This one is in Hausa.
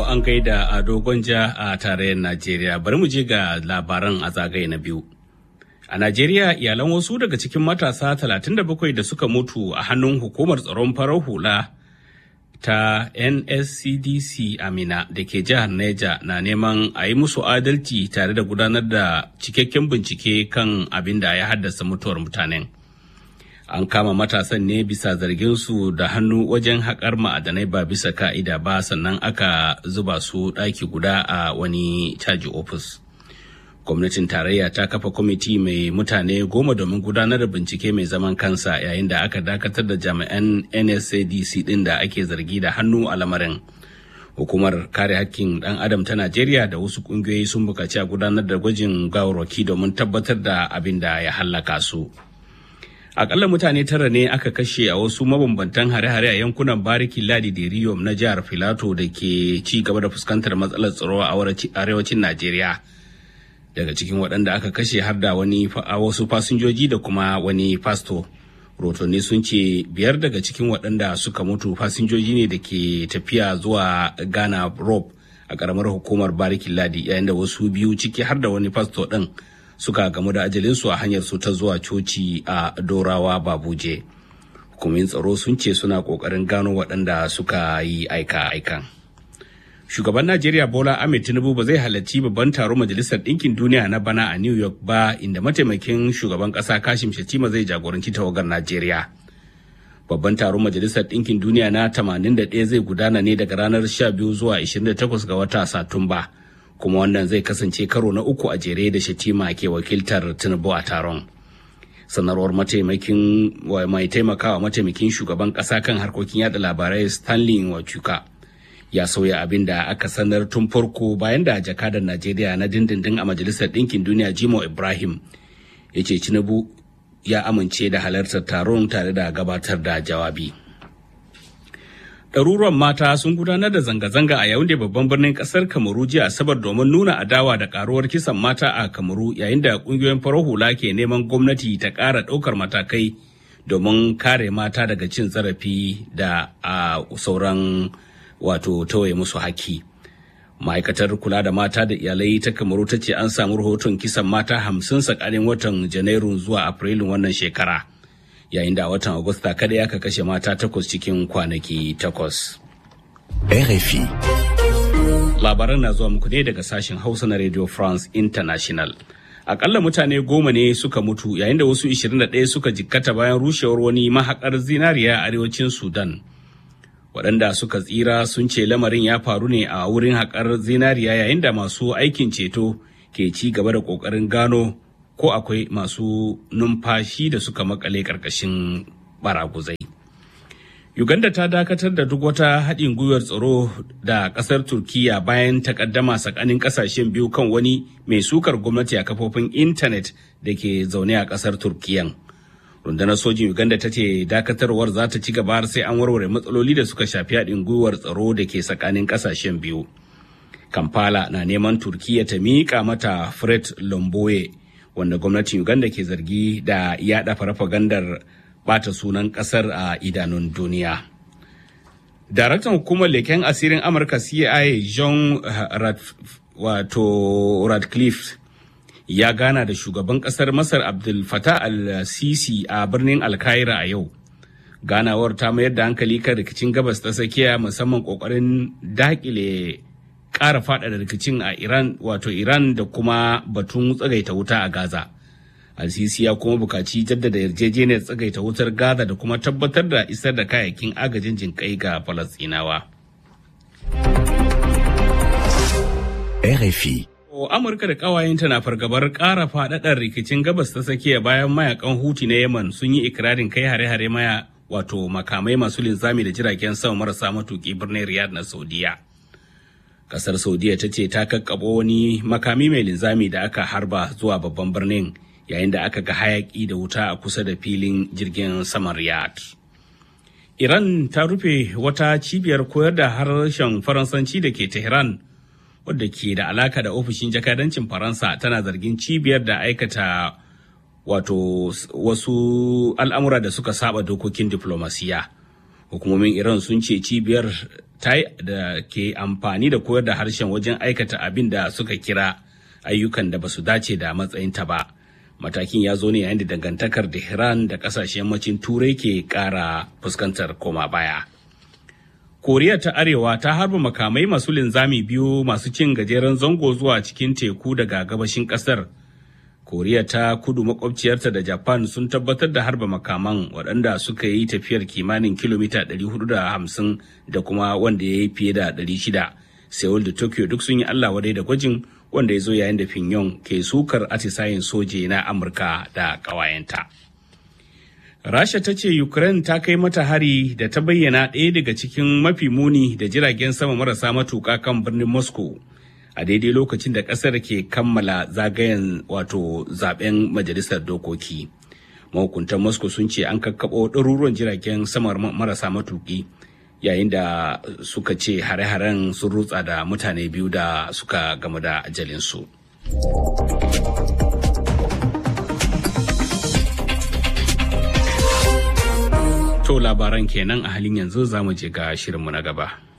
an gaida a dogonja a tarayyar Najeriya. Bari mu je ga labaran a zagaye na biyu. A Najeriya iyalan wasu daga cikin matasa 37 da suka mutu a hannun hukumar tsaron farar hula ta NSCDC Amina da ke jihar Neja na neman a yi musu adalci tare da gudanar da cikakken bincike kan abin da ya haddasa mutuwar mutanen. An kama matasan ne bisa zarginsu da hannu wajen haƙar ma'adanai ba bisa ka'ida ba sannan aka zuba su ɗaki guda a wani caji ofis. gwamnatin tarayya ta kafa kwamiti mai mutane goma domin gudanar da bincike mai zaman kansa yayin da aka dakatar da jami'an nsadc din da ake zargi da hannu a lamarin hukumar kare hakkin dan adam ta najeriya da wasu kungiyoyi sun bukaci a gudanar da gwajin gawarwaki domin tabbatar da abin da ya hallaka su akalla mutane tara ne aka kashe a wasu mabambantan hare-hare a yankunan bariki ladi da riyom na jihar filato da ke ci gaba da fuskantar matsalar tsaro a arewacin najeriya daga cikin waɗanda aka kashe har da wani wasu fasinjoji da kuma wani fasto rotonni sun ce biyar daga cikin waɗanda suka mutu fasinjoji ne da ke tafiya zuwa ghana rob a ƙaramar hukumar barikin ladi yayin da wasu biyu ciki har da wani fasto ɗin suka gamu da ajalinsu a hanyar su ta zuwa coci a dorawa babuje hukumin tsaro sun ce suna ƙoƙarin gano waɗanda suka yi aika-aikan shugaban najeriya bola ahmed tinubu ba zai halarci babban taron majalisar ɗinkin duniya na bana a new york ba inda mataimakin shugaban ƙasa kashim shatima zai jagoranci tawagar najeriya babban taron majalisar ɗinkin duniya na 81 zai gudana ne daga ranar 12 zuwa 28 ga wata satumba kuma wannan zai kasance karo na uku a jere da shatima ke wakiltar tinubu a taron sanarwar mataimakin mai taimakawa mataimakin shugaban ƙasa kan harkokin yada labarai stanley wachuka ya sauya abin da aka sanar tun farko bayan da jakadar najeriya na dindindin a majalisar ɗinkin duniya jimo ibrahim ya ce tinubu ya amince da halartar taron tare da gabatar da jawabi ɗaruruwan mata sun gudanar da zanga-zanga a yayin da babban birnin ƙasar kamaru jiya asabar domin nuna adawa da karuwar kisan mata a kamaru yayin da ƙungiyoyin farar hula ke neman gwamnati ta ƙara ɗaukar matakai domin kare mata daga cin zarafi da a sauran wato tawaye musu haki ma'aikatar kula da mata da iyalai ta kamaru ta ce an samu rahoton kisan mata hamsin tsakanin watan janairu zuwa afrilun wannan shekara yayin da a watan agusta kada aka kashe mata takwas cikin kwanaki takwas RFI labaran na zuwa muku ne daga sashen hausa na radio france international akalla mutane goma ne suka mutu yayin da wasu 21 suka jikkata bayan rushewar wani mahakar zinariya a arewacin sudan waɗanda suka tsira sun ce lamarin ya faru ne a wurin haƙar zinariya yayin da masu aikin ceto ke ci gaba da ƙoƙarin gano ko akwai masu numfashi da suka makale ƙarƙashin baraguzai. Uganda ta dakatar da duk wata haɗin gwiwar tsaro da ƙasar Turkiyya bayan takaddama tsakanin ƙasashen biyu kan wani mai sukar gwamnati a kafofin intanet da ke zaune a ƙasar Turkiyyan. rundunar sojin uganda ta ce dakatarwar za ta ci gaba har sai an warware matsaloli da suka shafi haɗin gwiwar tsaro da ke tsakanin ƙasashen biyu kampala na neman turkiya ta miƙa mata fred lomboye wanda gwamnatin uganda ke zargi da yaɗa farfagandar bata sunan ƙasar a idanun duniya daraktan hukumar leken asirin amurka cia john wato radcliffe ya gana da shugaban kasar Masar Abdul Fattah al-Sisi a birnin Alkaira a yau. Ganawar ta mayar da hankali kan rikicin gabas ta tsakiya musamman kokarin dakile ƙara faɗaɗa rikicin a Iran wato Iran da kuma batun tsagaita wuta a Gaza. Al-Sisi ya kuma bukaci jaddada yarjejeniyar tsagaita wutar Gaza da kuma tabbatar da isar da kayayyakin agajin jinƙai ga Falasɗinawa. RFI Amurka da ƙawayenta na fargabar ƙara faɗaɗar rikicin gabas ta tsakiya bayan mayakan Huti na Yemen sun yi ikirarin kai hare-hare maya wato makamai masu linzami da jiragen sama marasa matuƙi birnin Riyadh na Saudiya. Kasar Saudiya ta ce ta kakkaɓo wani makami mai linzami da aka harba zuwa babban birnin yayin da aka ga hayaƙi da wuta a kusa da filin jirgin saman Riyadh. Iran ta rufe wata cibiyar koyar da harshen Faransanci da ke Tehran wadda ke da alaka da ofishin jakadancin faransa tana zargin cibiyar da aikata wato wasu al'amura da suka saba dokokin diplomasiya hukumomin iran sun ce cibiyar da ke amfani da koyar da harshen wajen aikata abin da suka kira ayyukan da ba su dace da matsayinta ba. Matakin ya zo ne yayin da dangantakar Tehran da kasashen yammacin Turai ke ƙara fuskantar koma baya. Koriya ta Arewa ta harba makamai masu linzami biyu masu cin gajeren zango zuwa cikin teku daga gabashin ƙasar. Koriya ta kudu makwabciyarta da Japan sun tabbatar da harba makaman waɗanda suka yi tafiyar kimanin kilomita 450 da kuma wanda ya yi fiye da 600. Seoul da Tokyo duk sun yi Allah wadai da gwajin wanda ya zo yayin da Pyongyang ke sukar atisayen soje na Amurka da ƙawayenta. Rasha ta ce Ukraine ta kai mata hari da ta bayyana ɗaya daga cikin mafi muni da jiragen sama marasa matuƙa kan birnin Moscow. a daidai lokacin da kasar ke kammala zagayen wato zaben majalisar dokoki mahukuntan moscow sun ce an kakkaɓo ɗaruruwan jiragen samar marasa matuƙi yayin da suka ce hare-haren sun rutsa da mutane biyu da suka gamu da ajalinsu to labaran kenan a halin yanzu za mu je ga shirinmu na gaba